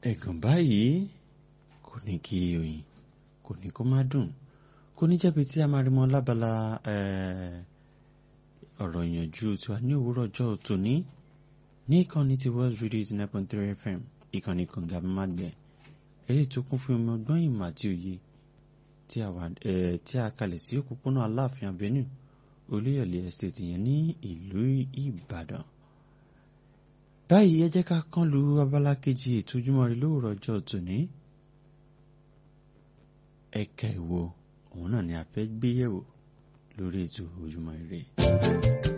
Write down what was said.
ẹ̀gàn báyìí kò ní kí oyin kò ní kó má dùn kò ní jẹ́bi tí a máa rí mọ́ lábala ọ̀rọ̀ ìyànjú tiwa ní òwúrọ̀ ọjọ́ tòní ní ìkànnì ti World Radio eighty nine point three FM ìkànnì kànga mágbẹ́ eré tó kún fún omi ọgbọ́n ìmọ̀ àti òye tí a kalẹ̀ sí òpópónà Aláàfin Avenue Olúyọ̀lé estate yẹn ní ìlú Ìbàdàn báyìí ẹ jẹ́ ká kán lu abala kejì ètò Ojúmọ́ Ire lówùrọ̀ ọjọ́ tòní ẹ̀ka ìwo òun náà ni a fẹ́ gbé yẹ̀wò lórí ètò Ojúmọ́ Ire.